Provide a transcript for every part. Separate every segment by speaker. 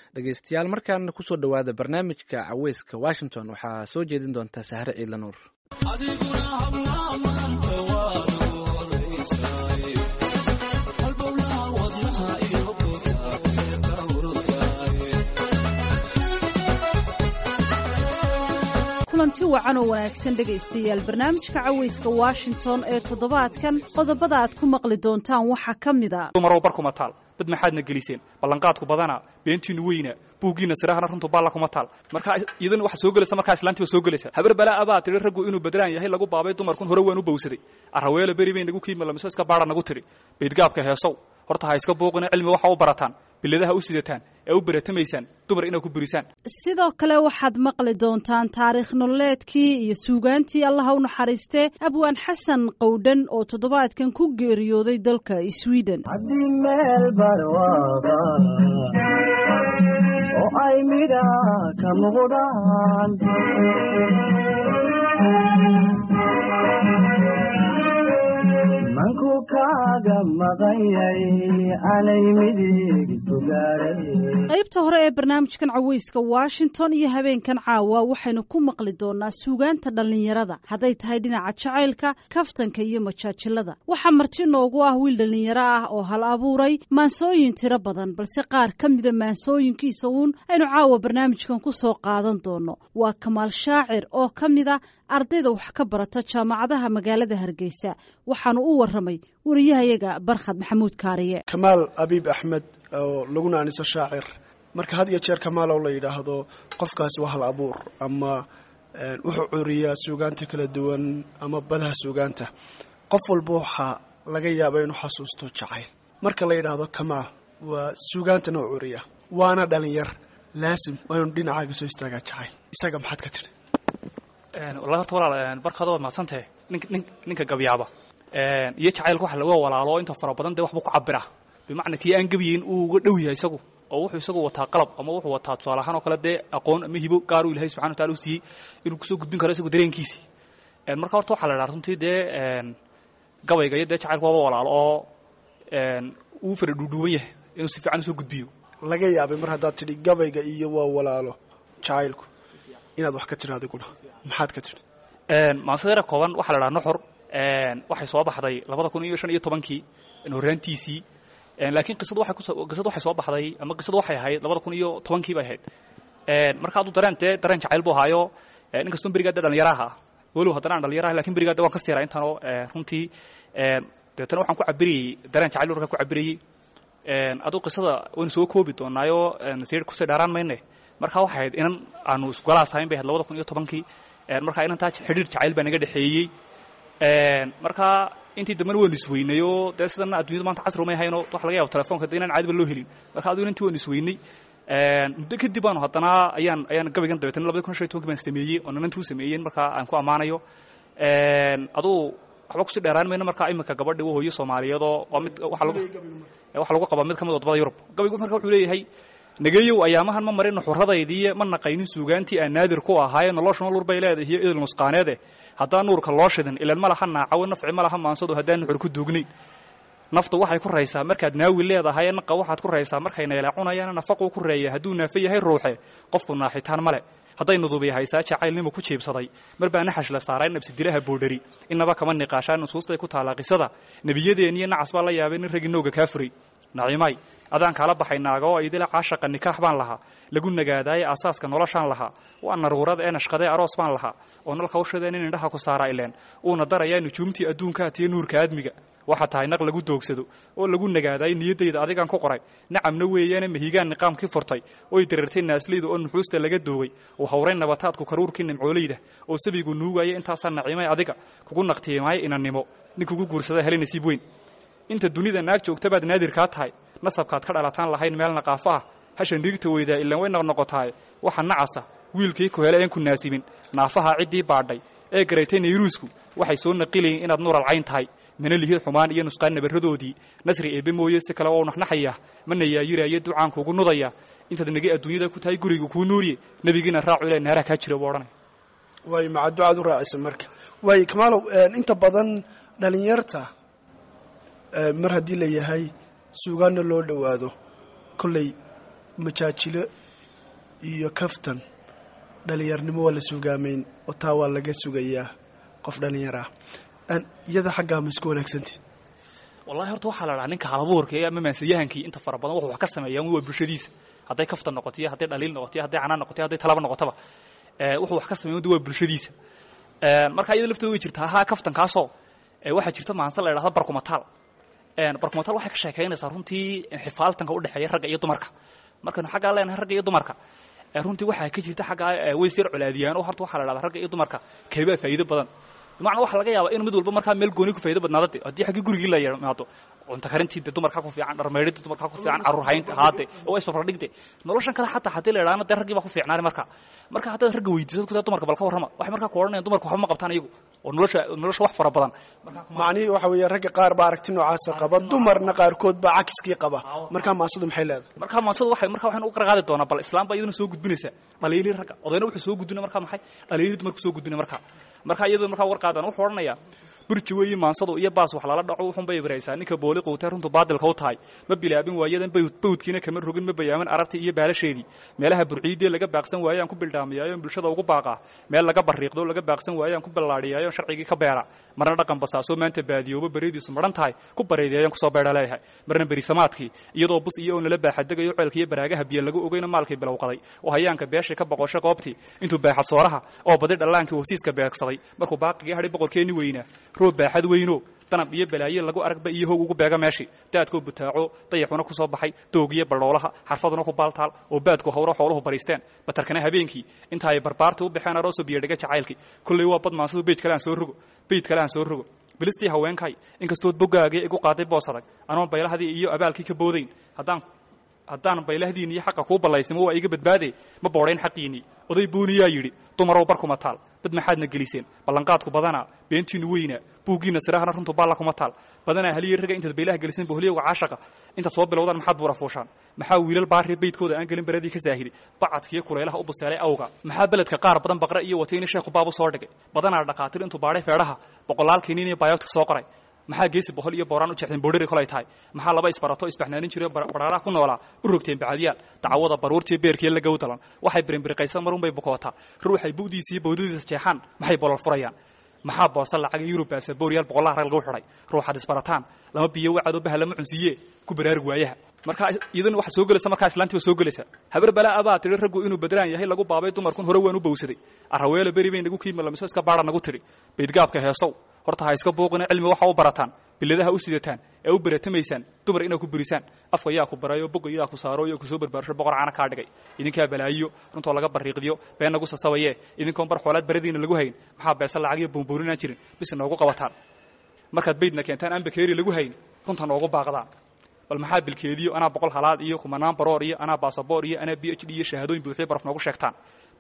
Speaker 1: dhegeystayaal markaana kusoo dhowaada barnaamijka caweyska washington waxaa soo jeedin doonta sahre ciidla nuur
Speaker 2: kulanti wacan oo wanaagsan dhegaystayaal barnaamijka caweyska washington ee toddobaadkan qodobada aad ku maqli doontaan waxaa ka mid a
Speaker 3: dumarow barkuma taal dad maxaadna geliseen ballanqaadku badana beentiinu weyna buuggiina sirahana runtu baalla kuma taal marka iyadana waxa soo gelaysa markaa islaantiiba soo gelaysa habar balaa abaa tidhi raggu inuu badlaan yahay lagu baabay dumarkun hore waan u bowsaday arraweela beri bay nagu kiima lamiso iska baadha nagu tidhi baydgaabka heesow horta ha iska booqina cilmi waxa u barataan biladaha u sidataan ee u baratamaysaan dumar inaad ku burisaan
Speaker 2: sidoo kale waxaad maqli doontaan taariikh nololeedkii iyo suugaantii allaha u naxariistee abwaan xasan qowdhan oo toddobaadkan ku geeriyooday dalka sweden
Speaker 4: haddii meel barwaaba oo ay midha ka muuqdaan manku kaaga maqanyay anay midig sugaaray
Speaker 2: qaybta hore ee barnaamijkan caweyska washington iyo habeenkan caawa waxaynu ku maqli doonaa suugaanta dhallinyarada hadday tahay dhinaca jacaylka kaftanka iyo majaajilada waxaa marti noogu ah wiil dhallinyaro ah oo hal abuuray maansooyin tiro badan balse qaar ka mida maansooyinkiisa uun aynu caawa barnaamijkan ku soo qaadan doono waa kamaal shaacir oo ka mida ardayda wax ka barata jaamacadaha magaalada hargeysa waxaanu u waramay wariyahayaga barkhad maxamuud kaariye
Speaker 5: kamaal abiib axmed oo laguna aniso shaacir marka had iyo jeer kamaal oo la yidhaahdo qofkaasi waa hal abuur ama wuxuu curiyaa suugaanta kala duwan ama badaha suugaanta qof walba waxaa laga yaaba inuu xasuusto jacayl marka la yidhaahdo kamaal waa suugaantana u curiya waana dhalinyar laasim waa inuu dhinacaaga soo istaagaa jacayl isaga maxaad ka tidhi
Speaker 3: wallahi horta walaal barkada waad mahadsantahe nin nin ninka gabyaaba iyo jacaylka waxa laga walaalo inta fara badan dee waxbuu ku cabira bimacnaa kii aan gabiyeyn uu uga dhow yahay isagu oo wuxuu isagu wataa qalab ama wuxuu wataa tusaale ahaan oo kale dee aqoon ama hibo gaar uu ilahay subxana watacala u siiyey inuu kusoo gudbin karo isagu dareenkiisii marka horta waxaa la idhaha runtii dee gabayga iyo dee jacaylka waaba walaalo oo uu fara dhuudhuuban yahay inuu si fiican usoo gudbiyo
Speaker 5: laga yaabay mar haddaad tidhi gabayga iyo waa walaalo jacaylku inaad wax ka tidhi adiguna maxaad ka tidhi
Speaker 3: maansada kooban waxaa la dhaha nuxur waxay soo baxday labada kun iyo shan iyo tobankii horraantiisii laakiin qisadu waxay kuso qisadu waxay soo baxday ama qisadu waxay ahayd labada kun iyo tobankii bay ahayd marka hadduu dareen dee dareen jacayl buu ahaayo inkastoo berigaa dee dhalinyaraha ah walow haddana aan dhalinyaraha lakin berigaa de waan ka siiraa intaanoo runtii dabeetana waxaan ku cabirayey dareen jacayl urka ku cabirayey aduu qisada waynu soo koobi doonaayo sir kusii dhaaraan mayne marka waxay ahayd inan aanu isgolaas ahayn bay ahayd labada kun iyo tobankii marka inantaa xidhiir jacayl baa naga dhexeeyey marka intii dambena waynu isweynayoo dee sidana addunyadu maanta casri umay hayno waxa laga yaba telefonka de inaan caadiba loo helin marka aduu inantii waynu isweynay muddo kadib baanu haddana ayaan ayaan gabaygan dabeetana labada kun shan iyo tobankii baan sameeyey oo nanantii u sameeyeen marka aan ku ammaanayo aduu waxba kusii dheeraan mayno marka iminka gabadhi u hooyo soomaaliyeedoo waa mid waxa lagu waxa lagu qabaa mid ka mid wadamada yurub gabaygu marka wuxuu leeyahay nageeyow ayaamahan ma marin nuxuradaydii ma naqaynin suugaantii aan naadir ku ahaaye nolosha nolor bay leedahay iyo idil nusqaaneede haddaan nuurka loo shidin ilan ma laha naacawo nafci ma laha maansado haddaan nuxur ku duugnayn naftu waxay ku raysaa markaad naawi leedahay naqa waxaad ku raysaa markay neelacunayaan nafaquu ku reeya hadduu naafe yahay ruuxe qofku naaxitaan male hadday nudubiya haysaa jacaylnimu ku jiibsaday mar baa naxash la saaray nabsidilaha boodhari inaba kama niqaashaa nusuustay ku taallaa qisada nebiyadeeniyo nacas baa la yaabay nin ragii nooga kaa furay nacimaay adaan kaala baxay naaga oo idila caashaqa nikaax baan lahaa lagu nagaadaaye aasaaska noloshaan lahaa waa naruurada ee nashqadee aroos baan lahaa oo nalka ushadeen in indhaha ku saaraa ileen uuna darayaa nujuumtii adduunkaa tiyo nuurka aadmiga waxa tahay naq lagu doogsado oo lagu nagaadaayo niyaddayda adigaan ku qoray nacamna weeyaane mahigaan niqaamkii furtay oy dareertay naaslayda oo nuxuusta laga doogay uu hawray nabataadku karuurkii nimcooleyda oo sabigu nuugaya intaasaa nacimay adiga kugu naqtiimaayo inannimo nin kugu guursada heli nasiib weyn inta dunida naag joogta baad naadirkaa tahay nasabkaad ka dhalataan lahayn meel naqaafo ah hashan dhigta weydaa ilaan way noqnoqotaaye waxa nacasa wiilkii ku hele een ku naasibin naafaha ciddii baadhay ee garaytay nayruusku waxay soo naqilayiin inaad nuural cayn tahay mana lihid xumaan iyo nusqaan nabaradoodii nasri eebbe mooye si kale oo naxnaxaya mana yaayiraayo ducaan kuugu nudaya intaad nagi adduunyada ku tahay guriga kuu nuuriye nebigiina raacu ile naaraha kaa jira buu odhanaya
Speaker 5: waay maca ducaad u raacisa marka waay kamaalow inta badan dhalinyarta mar haddii la yahay suugaanna loo dhowaado kolley majaajilo iyo kaftan dhalinyarnimo waa la suugaameyn oo taa waa laga sugayaa qof dhalinyar ah Aan- iyada xaggaa ma isku wanaagsanti
Speaker 3: wallahi horta waxaa la dhahaa ninka halabuurka ee ama maansiyahankii inta fara badan wuxuu wax ka sameeyaa waa bulshadiisa hadday kaftan noqotiyo hadday dhaliil noqotiyo hadday canaan noqotiyo hadday talaba noqotaba ee wuxuu wax ka sameeyaa waa bulshadiisa Een, marka iyada lafteeda way jirtaa ha kaftankaasoo ee waxaa jirta maanse la idhahda barkumataal Een, barkumataal waxay ka sheekaynaysaa runtii xifaaltanka u dhexeeya ragga iyo dumarka markaynu xaggaa leenahay ragga iyo dumarka ee runtii waxaa ka jirta xaggaa ee way sir colaadiyaan oo horta waxaa la dhahdaa ragga iyo dumarka keebaa faa'iido badan bimacnaa waxaa laga yaabaa in mid walba markaa meel gooni ku faa'iido badnaado de haddii xaggii gurigii la yimaado cunto karintii de dumarka ku fiican dharmeydhidii dumarka ku fiican carruur haynta haade oo isbarbardhigde noloshan kale xataa haddii la idhaahna dee raggii baa ku fiicnaani marka marka haddaad ragga weydiisad kudaa dumarka bal ka warrama waxay markaa ku odhanayaan dumarka waxba ma qabtaan iyagu oo nolosha nolosha wax fara badan markaa kuma
Speaker 5: macnihii waxa weeye ragga qaar baa aragti noocaasa qaba dumarna qaarkood baa cakiskii qaba markaa maasadu maxay leedahay
Speaker 3: markaa maansadu waxay markaa waxaynu u qarqaadi doonaa bal islaam baa iyaduna soo gudbinaysa dhaliilii ragga odayna wuxuu soo gudbinaya markaa maxay dhaliilii dumarku soo gudbinaya markaa markaa iyadoo markaa war qaadaan wuxuu odhanayaa burji weeye maansadu iyo baas wax lala dhaco wuxun bay ibraysaa ninka booli quutay runtu baadilka u tahay ma bilaabin waayadan bawd bawdkiina kama rogin ma bayaamin arartii iyo baalasheedii meelaha burciidee laga baaqsan waayaan ku bildhaamiyaayo bulshada ugu baaqaa meel laga bariiqdo laga baaqsan waayaan ku ballaadhiyaayo sharcigii ka beera marna dhaqan basaasoo maanta baadiyooba beridiisu maran tahay ku bareedeeyaan kusoo beedha leeyahay marna berisamaadkii iyadoo bus iyo oo nala baaxadegayo ceelka iyo baraagaha biyo lagu ogeyna maalkii bilowqaday oo hayaanka beeshay ka boqoshay qoobtii intuu baaxad sooraha oo badi dhallaankii hosiiska beegsaday markuu baaqigii hadhay boqorkeenni weynaa roob baaxad weyno danab iyo balaaye lagu aragba iyo hoog ugu beega meeshii daadkoo butaaco dayaxuna ku soo baxay doogiyo baldhoolaha xarfaduna ku baaltaal oo baadku hawro xooluhu bariisteen batarkana habeenkii inta ay barbaarta u baxeen aroosoo biyodhiga jacaylkii kolley waa bad maansadu beyd kale aan soo rogo beyd kale aan soo rogo bilistii haweenkay inkastood boggaagii igu qaaday boos adag anoon baylahdii iyo abaalkii ka boodayn haddaan haddaan baylahdiinni iyo xaqa kuu ballaysnimo waa iga badbaade ma boodhayn xaqiinnii oday buuniyaa yidhi dumarow barkuma taal bad maxaadna geliseen ballanqaadku badanaa beentiinnu weynaa buuggiinna sirahana runtu baalla kuma taal badanaa haliya ragga intaad baylaha geliseen boholiyowga caashaqa intaad soo bilowdaan maxaad buura fuushaan maxaa wiilal baarri beydkooda aan gelin baradii ka saahidi bacadkiiyo kulaylaha u buseelay awga maxaa beledka qaar badan baqre iyo watayni sheekhu baab u soo dhigay badanaa dhaqaatir intuu baadhay feedhaha boqolaalkiinin iyo bayoodka soo qoray maxaa geesi bohol iyo booraan u jeexdeen boodhari kolay tahay maxaa laba isbarato isbaxnaanin jiray baraaraha ku noolaa u rogteen bacadiyaal dacwada baruurtiyo beerkiyo la gowdalan waxay birinbiriqaysan marun bay bukootaa ruuxay bu'diisa iyo bowdadiisa jeexaan maxay bolol furayaan maxaa boosa lacaga yurub baasabooryaal boqolaha rag lagu xidhay ruuxaad isbarataan lama biyo wacadoo baha lama cunsiiye ku baraarug waayaha marka iyadana waxa soo gelaysa markaa islaantiiba soo gelaysa habar balaa abaa tidhi raggu inuu badlaan yahay lagu baabay dumarkun hore waan u bowsaday arraweelo beri bay nagu kiimalamiso iska baadha nagu tidhi baydgaabka heesow horta ha iska buuqina cilmi waxa u barataan biladaha u sidataan ee u baratamaysaan dumar inaad ku burisaan afka yaa ku barayo bogga yaa ku saaro iyo kusoo barbaarsho boqor caana kaa dhigay idinkaa balaayiyo runtoo laga bariiqdiyo been nagu sasabaye idinkoon bar xoolaad baradiina lagu hayn maxaa beesa lacag iyo buunbuurinaan jirin bis noogu qabataan markaad baydna keentaan aan bakeeri lagu hayn runta noogu baaqdaan bal maxaa bilkeediyo anaa boqol halaad iyo kumanaan baroor iyo anaa baasaboor iyo anaa b h d iyo shahaadooyin buuxiyo baraf noogu sheegtaan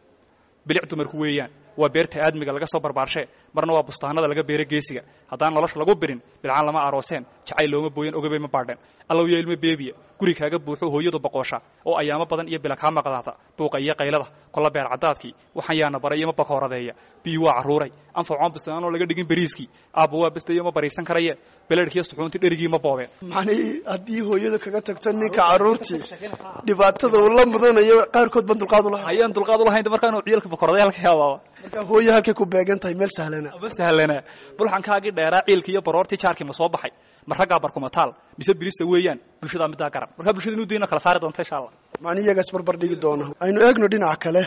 Speaker 3: bilic dumarku weeyaan waa beerta aadmiga laga soo barbaarshe marna waa bustaanada laga beero geesiga haddaan nolosha lagu birin bilcaan lama arooseen jacayl looma booyan ogabay ma baadheen allow yo ilmo beebiya guri kaaga buuxo hooyadu boqoosha oo ayaamo badan iyo bila kaa maqdaata buuqa iyo qaylada kolla beer caddaadkii waxaan yaana baray iyo ma bakooradeeya biyu waa carruuray anfacoon bustaanoo laga dhigin beriiskii aabba waa bastayo ma bariisan karaye beledhkiyo suxuunti dherigii ma boobeen
Speaker 5: macnihii haddii hooyadu kaga tagto ninka carruurtii dhibaatada uu la mudanayo qaarkood baan dulqaad u lahay
Speaker 3: hayaan dulqaad u lahayn markaanu ciyalka bakooradeyaal ka yaabaaba
Speaker 5: marka hooyo halkay ku beegan tahay meel sahlana
Speaker 3: ma sahlana bulxankaagii dheeraa ciilkii iyo baroortii jaarkii ma soo baxay ma raggaa barkumataal mise birisa weeyaan bulshadaa middaa garan markaa bulshada inuu dayna kala saari doonta insha allah
Speaker 5: macni iyaga isbarbar dhigi doona aynu eegno dhinaca kale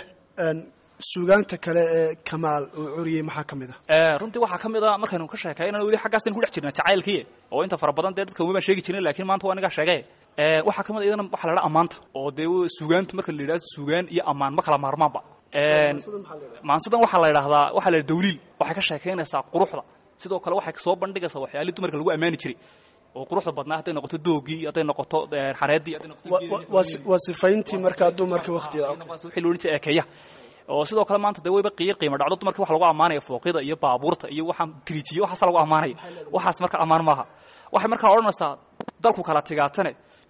Speaker 5: suugaanta kale ee kamaal uu curiyey maxaa ka mid
Speaker 3: ah runtii waxaa ka mid a markaynu ka sheekaynan weli xaggaasaynu ku dhex jirna jacaylkii oo inta fara badan dee dadka uma baan sheegi jirin lakiin maanta waa anigaa sheegay waxaa ka mid a iyadana waxa la dhaha ammaanta oo dee suugaanta marka la yidhahdo suugaan iyo ammaan ma kala maarmaanba maansadan waxaa la yidhahdaa waxaa la yidhaha dawliil waxay ka sheekaynaysaa quruxda sidoo kale waxay soo bandhigaysaa waxyaalihii dumarka lagu ammaani jiray oo quruxda badnaa hadday noqoto doogii hadday noqoto xareedii hadday noqoto
Speaker 5: waa sifayntii markaa dumarka waktiga
Speaker 3: wixii loo dhan ekeeya oo sidoo kale maanta dee wayba qiir qiimo dhacdo dumarka waxa lagu ammaanaya fooqyada iyo baabuurta iyo waxaan tiriijiyo waxaasa lagu ammaanaya waxaas marka ammaan maaha waxay markaa odhanaysaa dalku kala tigaatane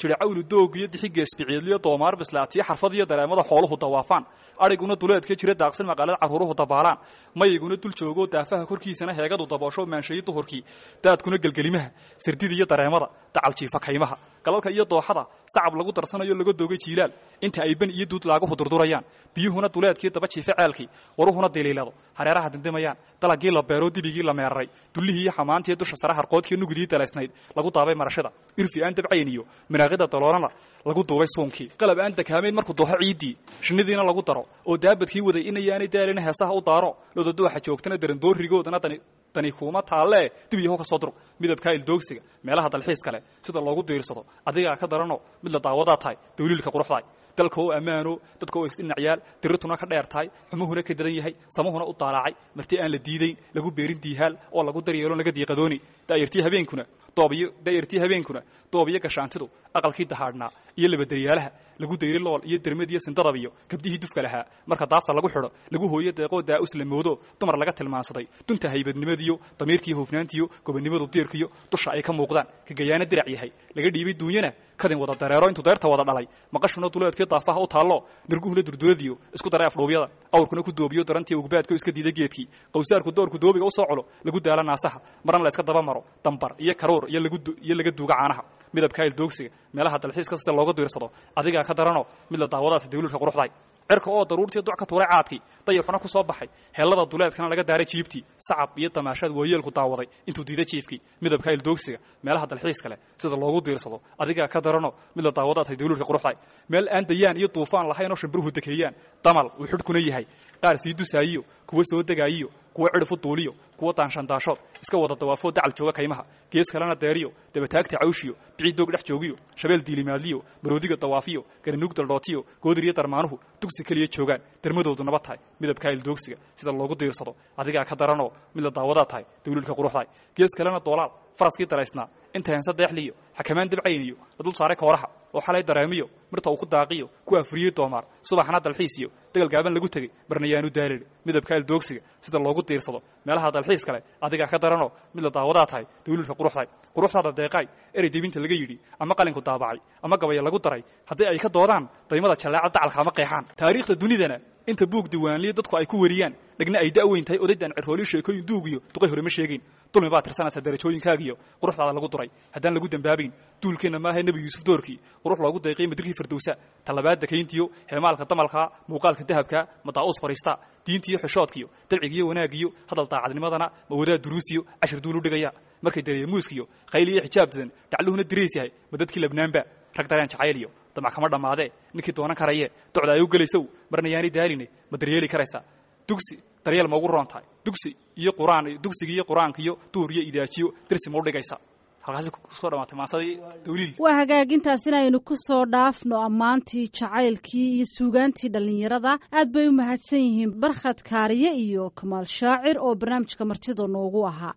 Speaker 3: jira cawlu doog iyo dixiga isbiciidliyo doomaar bislaatiyo xarfad iyo dareemada xooluhu dawaafaan adhiguna duleedka jira daaqsin maqaalada carruuruhu dabaalaan mayiguna dul joogo daafaha korkiisana heegadu daboosho maanshayi duhurkii daadkuna gelgelimaha sirdida iyo dareemada dacal jiifa kaymaha galalka iyo dooxada sacab lagu darsanayo laga doogay jiilaal inta ay ban iyo duud laaguhu durdurayaan biyuhuna duleedkii daba jiifa ceelkii waruhuna diliilado hareeraha dindimayaan dalagii la beero dibigii la meeraray dullihii iyo xamaantii dusha sare harqoodkii nugudii dalaysnayd lagu daabay marashada irfi aan dabcayn iyo miraaqida daloolana lagu duubay suunkii qalab aan dakaamayn markuu dooxo ciiddii shinnidiina lagu daro oo daabadkii waday inayaanay daalina heesaha u daaro lodadooxa joogtana darandoorigoodana dani dani kuuma taallee dib yahow ka soo durug midabkaa ildoogsiga meelaha dalxiis kale sida loogu diirsado adigaa ka darano mid la daawadaa tahay dawliilka quruxdaay dalka oo ammaano dadka oo isdhinacyaal dirirtuna ka dheer tahay xumuhuna ka dadan yahay samuhuna u daalaacay marti aan la diidayn lagu beerin diihaal oo lagu daryeelo laga diiqadooni daayartii habeenkuna doobiyo daayartii habeenkuna doobiyo gashaantidu aqalkii dahaadhnaa iyo labadaryaalaha lagu dayri lool iyo dermad iyo sindadab iyo gabdihii dufka lahaa marka daafta lagu xidho lagu hooyo deeqoo daa'us la moodo dumar laga tilmaansaday dunta haybadnimadiyo damiirkiiyo hufnaantiyo gobonnimadu diirkiyo dusha ay ka muuqdaan ka gayaana dirac yahay laga dhiibay duunyana kadin wada dareero intuu deerta wada dhalay maqashuna duleedkii daafaha u taallo nirguhuna durduradiyo isku daray afdhuubyada awrkuna ku doobiyo darantii ugbaadka iska diida geedkii qawsaarku doorku doobiga u soo colo lagu daala naasaha marna la iska daba maro dambar iyo karuur iyo lagu iyo laga duuga caanaha midabka ildoogsiga meelaha dalxiiska sida looga diirsado adigaa ka darano mid la daawadaasa dawliilka quruxdaay cirka oo daruurtii duc ka tuuray caadkii dayafna ku soo baxay heellada duleedkana laga daaray jiibtii sacab iyo damaashaad waayeelku daawaday intuu diiday jiifkii midabka ildoogsiga meelaha dalxiiska leh sida loogu diirsado adigaa ka darano mid la daawadaatay dawliilka quruxdaay meel aan dayaan iyo duufaan lahayn oo shimbiruhu dekeeyaan damal uu xidhkuna yahay qaar sii dusaayiyo kuwa soo degaayiyo kuwa cidhifu duuliyo kuwa daanshandaashood iska wada dawaafoo dacal jooga kaymaha gees kalena deeriyo dabataagta cawshiyo bicii doog dhex joogiyo shabeel diilimaadliyo maroodiga dawaafiyo garanuug daldhootiyo goodir iyo darmaanuhu dugsi keliya joogaan dermadoodu naba tahay midabkaa ildoogsiga sida loogu diirsado adigaa ka daranoo mid la daawadaa tahay dawliilka quruxdaay gees kalena doolaal faraskii daraysnaa inta heense deexliyo xakamaan dabcayniyo la dul saaray kooraha oo xalay dareemiyo mirta uu ku daaqiyo ku afriyey doomaar subaxna dalxiisiyo degal gaaban lagu tegey marnayaanu daalin midabka ildoogsiga sida loogu diirsado meelaha dalxiis kale adigaa ka daranoo mid la daawadaa tahay dawliilka quruxdaay quruxdaada deeqaay erey debinta laga yidhi ama qalinku daabacay ama gabaya lagu daray haddii ay ka doodaan daymada jallaaca dacalka ama qeexaan taariikhda dunidana inta buug diiwaanliya dadku ay ku wariyaan dhegna ay da'weyn tahay odaydan cirhoolii sheekooyin duugiyo duqay hore ma sheegayn dulmi baa tirsanaysa darajooyinkaagiyo quruxdaada lagu duray haddaan lagu dembaabayn duulkeenna maaha nebi yuusuf doorkii qurux loogu dayqay madirkii firdowsa talabaadda kayntiyo heemaalka damalkaa muuqaalka dahabkaa madaa'uus fariistaa diintiyo xishoodkiyo dabcigiyo wanaagiyo hadal daacadnimadana mawadaa duruusiyo cashir duulu dhigaya markay dareemuuskiyo khayliyo xijaabtadan dhacluhuna dirays yahay ma dadkii labnaanba rag dareen jacayliyo damac kama dhammaadee ninkii doonan karaye docda ay u gelaysow marna yaanay daaline ma daryeeli karaysaa dugsi daryeel ma ugu roon tahay dugsi iyo quraan dugsiga iyo qur-aanka iyo duur iyo idaajiyo dersi ma u dhigaysaa halkaasi kusoo dhamaatay maasadii dawliil
Speaker 2: waa hagaagintaasina aynu ku soo dhaafno ammaantii jacaylkii iyo suugaantii dhallinyarada aad bay u mahadsan yihiin barkhad kaariye iyo kamaal shaacir oo barnaamijka martida noogu ahaa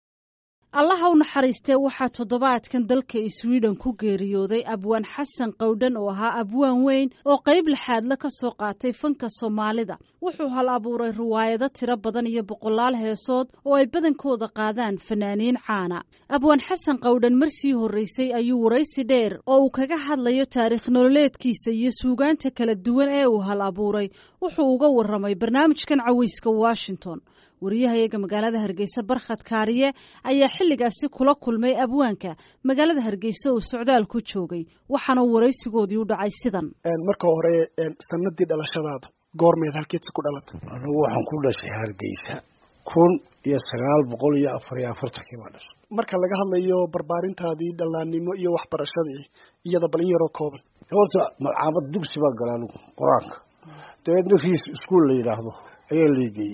Speaker 2: allaha u naxariistee waxaa toddobaadkan dalka sweden ku geeriyooday abwaan xasan qowdhan oo ahaa abwaan weyn oo qayb lixaadle ka soo qaatay fanka soomaalida wuxuu hal abuuray riwaayado tiro badan iyo boqolaal heesood oo ay badankooda qaadaan fanaaniin caana abwaan xasan qowdhan marsii horreysay ayuu waraysi dheer oo uu kaga hadlayo taariikh nololeedkiisa iyo suugaanta kala duwan ee uu hal abuuray wuxuu uga warramay barnaamijkan caweyska washington wariyahayaga magaalada hargeysa barkhad kaariye ayaa xilligaasi kula kulmay abwaanka magaalada hargeysa oo socdaal ku joogay waxaana waraysigoodii u dhacay sidan
Speaker 5: marka hore sanadii dhalashadaada goormeed halkeedsi ku dhalatay
Speaker 6: anigu waxaan ku dhashay hargeysa kun iyo sagaal boqol iyo afar iyo afartankii baa dhashay
Speaker 5: marka laga hadlayo barbaarintaadii dhallaannimo iyo waxbarashadii iyada balin yaroo kooban
Speaker 6: horta magacaabad dugsi baa gala anigu qur-aanka dabeedna riis iskuol la yidhaahdo ayaa laigeyey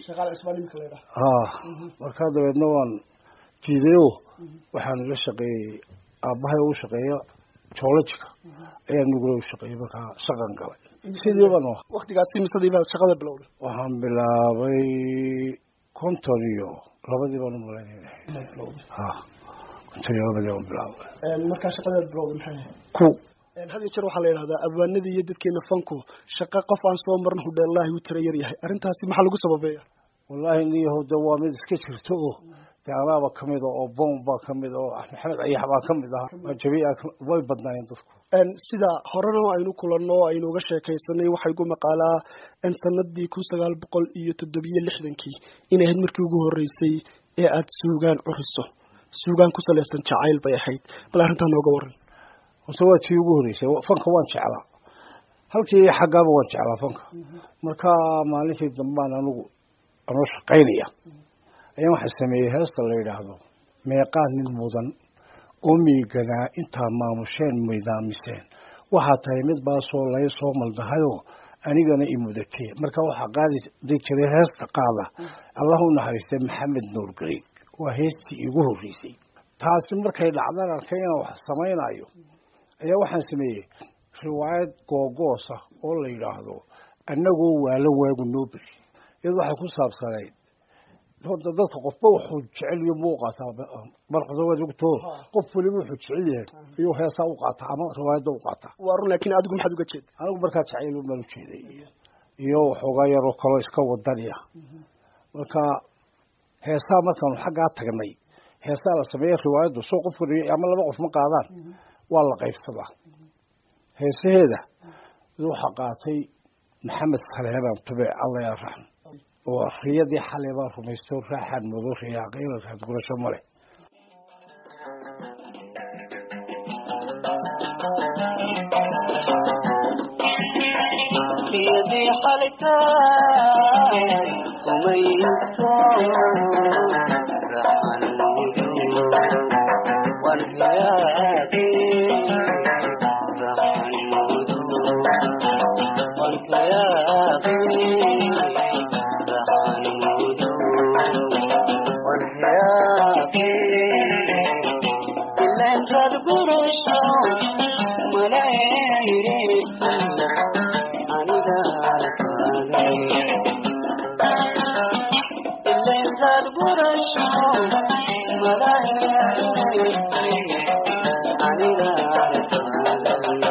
Speaker 6: ha markaa dabeedna waan diidayo waxaan la shaqeeyey aabbahay u shaqeeya joolojika ayaa nugula u shaqeeyey markaa shaqan galay sidii baan ah
Speaker 5: waktigaasi misadii baad shaqada bilowday
Speaker 6: waxaan bilaabay konton iyo labadii baan umalaynayna ha konton iyo labadii baan bilaabay
Speaker 5: markaa shaqadaad bilowday maxay ahayd
Speaker 6: ku
Speaker 5: had iyo jeer waxaa la yidhahdaa abwaanadii iyo dadkeena fanku shaqa qof aan soo marin hudheellaahi u tira yar yahay arrintaasi maxaa lagu sababeeya
Speaker 6: wallaahi niyahow de waa mid iska jirto oo dee anaaba ka mid a oo boom baa ka mid a oo maxamed ayax baa ka mid ahaa jabiya way badnaayeen dadku
Speaker 5: sida horena aynu kulanno aynu uga sheekaysanay waxaa igu maqaalaa sanadii kun sagaal boqol iyo toddobiyo lixdankii inay ahayd markii ugu horreysay ee aada suugaan curiso suugaan ku salaysan jacayl bay ahayd bal arrintaa nooga waran
Speaker 6: horta waa tii ugu horreysay fanka waan jeclaa halkii xaggaaba waan jeclaa fanka marka maalintii dambaan anigu anoo shaqaynaya ayaan waxaa sameeyey heesta la yidhaahdo meeqaa nin mudan oo miiganaa intaa maamusheen midaamiseen waxaa tahay mid baasoo lay soo maldahayoo anigana i mudatee marka waxaa qaadi jiray heesta qaada allah u naxariistay maxamed nuur gariig waa heestii iigu horreysay taasi markay dhacdan arkay inaan wax samaynayo ayaa waxaan sameeyey riwaayad googoosa oo la yidhaahdo annagoo waalan waagu noo beri iyadu waxay ku saabsanayd horta dadka qofba wuxuu jecel iyo muu qaataa marqasawaad ogtoo qof waliba wuxuu jecel yahay iyuu heesaa u qaataa ama riwaayadda u qaataa
Speaker 5: waa run laakiin adigu maxaad uga jeeda
Speaker 6: anigu markaa jacayl baan u jeeday iyo waxoogaa yaroo kaloo iska wadaniya marka heesaa markaanu xaggaa tagnay heesaa la sameeya riwaayaddu soo qof ama laba qof ma qaadaan waa la qaybsadaa heesaheeda waxaa qaatay maxamed saleebaan tube alla yaa raxm oo riyadii xalay baan rumaysto raaxaan mudo riyaaqayla raad gurasho male
Speaker 4: riyadii xalitaan kumayso raxan mudo waan riyaaqi raxan mudo waan riyaaqi raxan mudo waan riyaaqi ileen raad gurasho malayreeto aniga arkaaday ileen raad gurasho malayreeto aniga arkaaday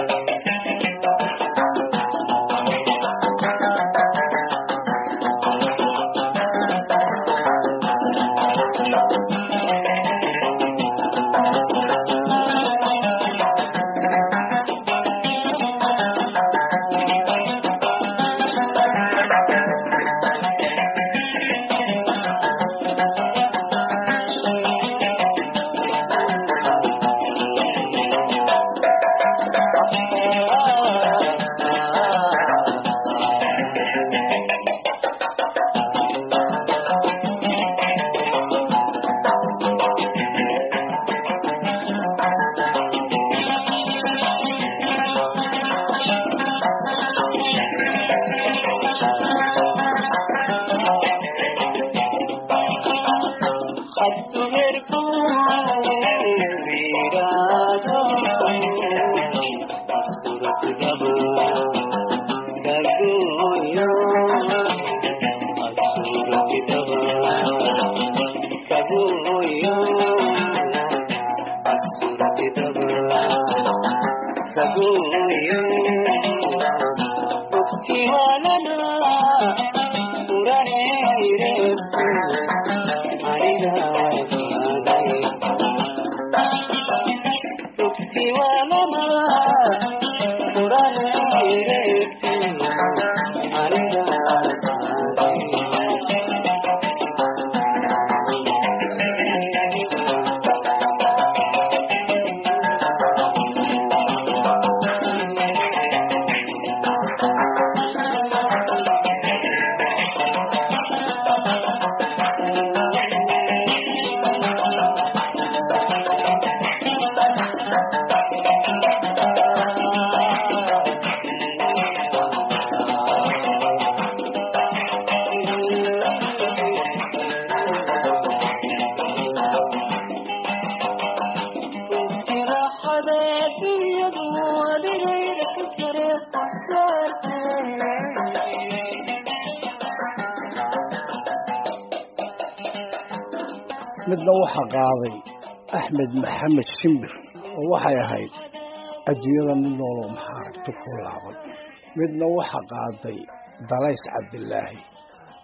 Speaker 6: midna waxaa qaaday axmed maxamed shimbir oo waxay ahayd adduunyada mid nooloo maxaa aragti ku laaban midna waxaa qaaday dalays cabdilaahi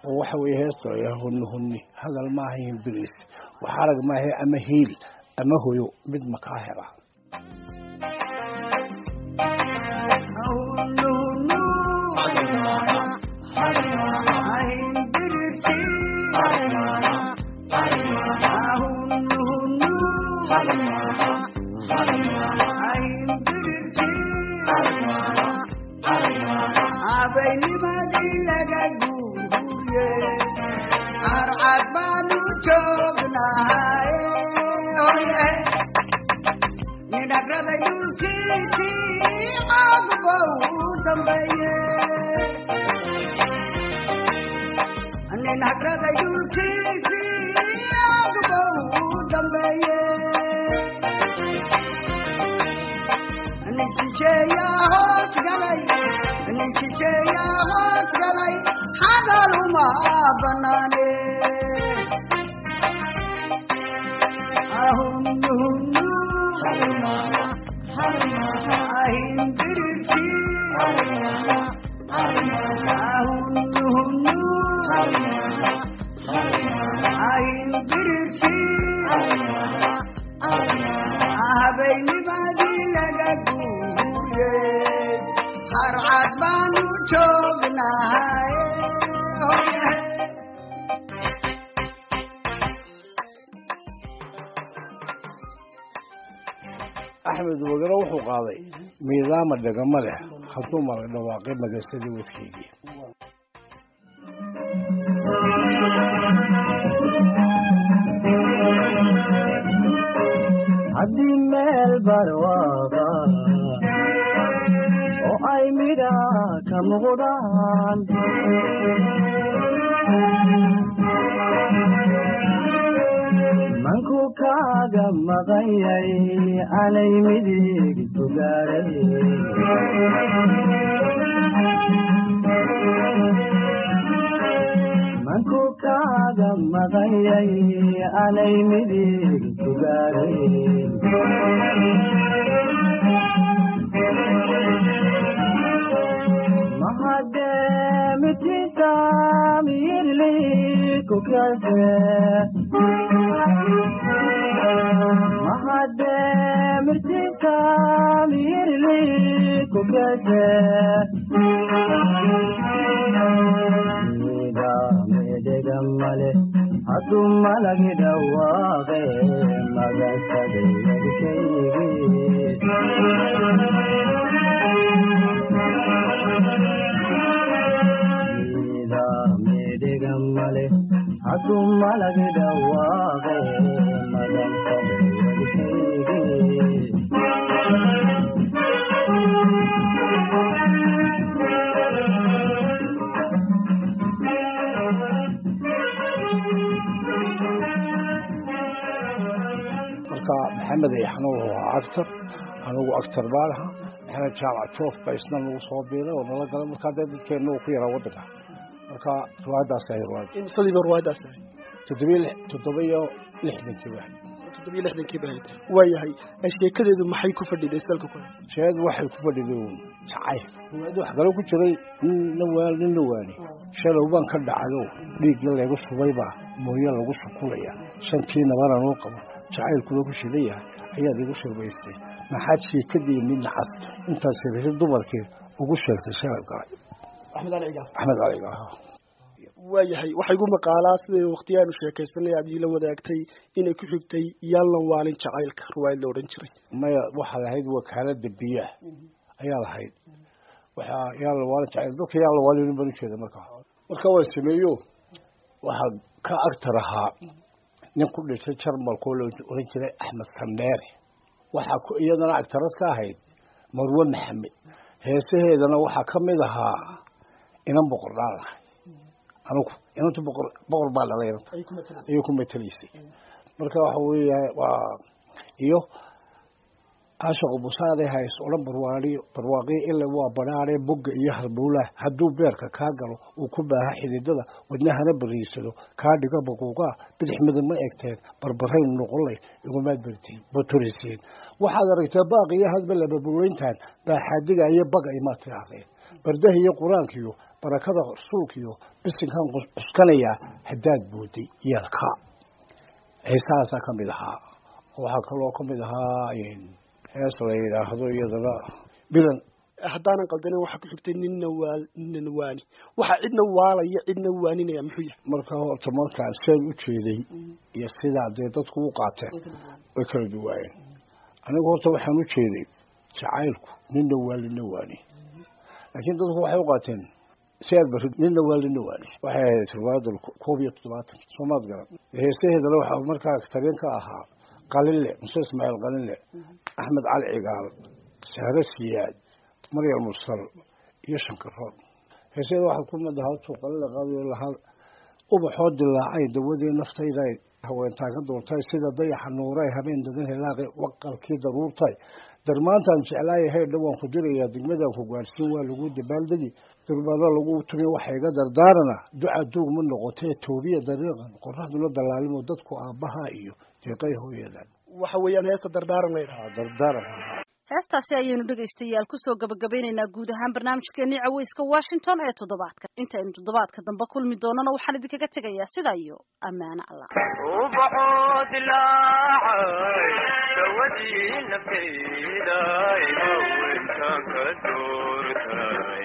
Speaker 6: oo waxa weeye heesto ayaa hunni hunni hadal maaha himbiris wax arag maahe ama hiil ama hoyo mid makaa hela
Speaker 7: habeynimadii laga guuriye arcad baanu joognahay nidhagraday dhulkiisii codba u dambeeye nidhagraday dhulkiisii codba u dambeeye nishisheeyaa hoos galay nishisheeyaa hoos galay hadal uma banaane ahunnuhunnu ahindirirti ahunnuhunnu ahindirirti habeynimadii laga guuriye harcad baanu joognahay
Speaker 6: axmed wagano wuxuu qaaday miidaama dhegama leh hadduu mala dhawaaqay magasadii wadkeygii
Speaker 4: haddii meel barwaaqo oo ay midha ka muuqdaan manku kaaga maqanyay anay midig sugaaray manku kaaga maqanyay anay midig sugaaray mahademitinta miyirli kukase mahademitinta miyirli kukase mida medegamale hadu malagi dhawaaqe magasade yadkaygi mida medegamale hadu malagi dhawaaqe magasade yadkaygi
Speaker 6: marka maxamed ayaxna wuxuu ahaa actor anigu actor baa lahaa maxamed jaamac joof ba isna nagu soo biiray oo nala galay markaa dee dadkeenna uu ku yaraa waddanka marka riwaayaddaas ahay riwaayad
Speaker 5: imsadiiba ruwaayadaas tahay
Speaker 6: toddobiyo lix toddoba iyo lixdankii baa
Speaker 5: toddobiyo lixdankii baa tahay waayahay sheekadeedu maxay ku fadhiday salka ku haysa
Speaker 6: sheed waxay ku fadhiday uun jacayl riwaayadda wax kale ku jiray nin la waan nin la waani shalow baan ka dhacayo dhiigga laygu subaybaa mooye lagu sukulaya shantii nabana noo qabo jacaylkuna ku shidan yahay ayaad igu shurbaystay maxaad sheekadii midna cas intaad sheegashay dumarkii ugu sheegtay shalay galay
Speaker 5: axmed ali cigaal
Speaker 6: axmed caliga ahaa
Speaker 5: waayahay waxaa igu maqaalaa siday waqtiyaanu sheekaysanay aad iila wadaagtay inay ku xigtay yaallan waalin jacaylka ruwaayad la odhan jiray
Speaker 6: maya waxaa lahayd wakaalada biyaha ayaa lahayd waxaa yaalla waalin jacayl dadka yaalla waalin baan ujeeda markaa marka waan sameeyo waxaa ka agtar ahaa nin ku dhintay jarmalkoo la oran jiray axmed sandeere waxaa ku iyadana agtarad ka ahayd marwe maxamed heesaheedana waxaa ka mid ahaa inan boqor dhaan lahay anugu inantu boqor boqor baa dhalay inanta ayay ku matelaysay marka waxa weeya waa iyo caashaqu busaade hays odhan barwaaqi barwaaqi ila waa badhaare bogga iyo halbuulaha hadduu beerka kaa galo uu ku baaha xididada wadnahana bariisado kaa dhiga baquuqaa bidix midab ma egteen barbarayn noqonlay igumaad bertiin baturisiin waxaad aragtaa baaq iyo hadba lababuulayntaan baaxaadiga iyo baga imaad tidhaahdeen bardaha iyo qur-aankiyo barakada rasuulka iyo bisinkan cuskanayaa haddaad booday yeelka heesahaasaa ka mid ahaa waxaa kaloo ka mid ahaa hees la yidhaahdo iyadana bilan
Speaker 5: haddaanan qaldanin waxaa ku xigtay ninna waa ninna waani waxaa cidna waalaya cidna waaninaya muxuu yahay
Speaker 6: marka horta markaan seen u jeeday iyo sidaa dee dadku u qaateen way kala duwaayeen anigu horta waxaan u jeeday jacaylku ninna waa lina waani laakiin dadku waxay u qaateen si aad barid ninna waa lina waani waxay ahayd riwaayadda koob iyo toddobaatan soomaad garan heesaheedana waxaa markaa tabeen ka ahaa qalinle muse ismaaciil qalinle axmed cali cigaal sahre siyaad maryam musal iyo shankaroon heeseeda waxaad ku mid ahaa tuu qalinle qaadayo lahaa ubaxoo dilaacay dawadii naftayday haweentaan ka doortay sida dayaxa nuuray habeen dadan helaaqi waqalkii daruurtay darmaantaan jeclaaya heydha waan ku dirayaa degmadaan ku gaadhsiin waa lagu dabaaldegi durbaano lagu tumi waxa iga dardaarana duca duug ma noqotee toobiya dariiqan qoraxduna dallaalimo dadku aabbaha iyo deeqay hooyadan
Speaker 5: waxa weeyaan heesta dardaaran la yidhaha
Speaker 6: dardaaran
Speaker 2: heestaasi ayaynu dhegaystayaal kusoo gabagabeynaynaa guud ahaan barnaamijkeenii caweyska washington ee toddobaadka intaynu toddobaadka dambe kulmi doonana waxaan idinkaga tegayaa sidaa iyo ammaano allah
Speaker 8: ubaxoo dilaacay dawadii naftayda haweentaan ka doortay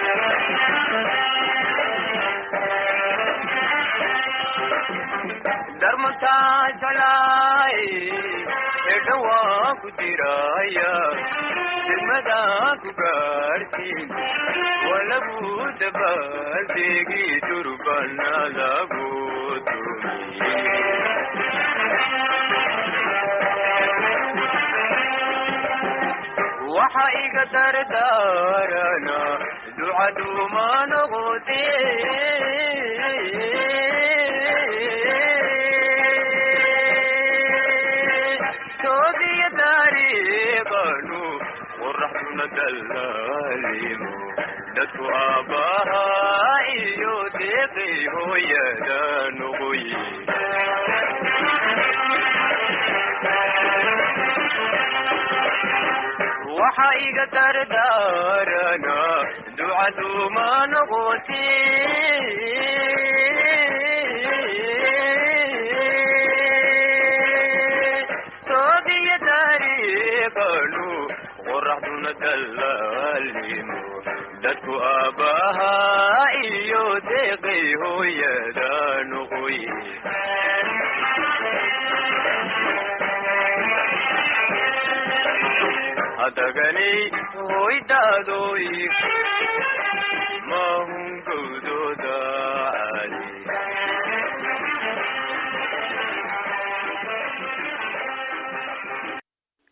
Speaker 8: darmantaa jalaay edha waan ku diraya degmadaan ku gaadhsiin waa lagu dabaaldegi durbana lagu tumi waxa iga dardaarana ducaduuma noqote toobiya dariiqanu qoraxduna dallaalimo dadku aabbaha iyo deeqay hooyada noqoye waxa iga dardaarana ducaduuma noqote toobiya dariiqanu qoraxduna dallaalimo dadku aabbaha iyo deeqay hooyada noqoye hadaganay hoydaadoy mahungow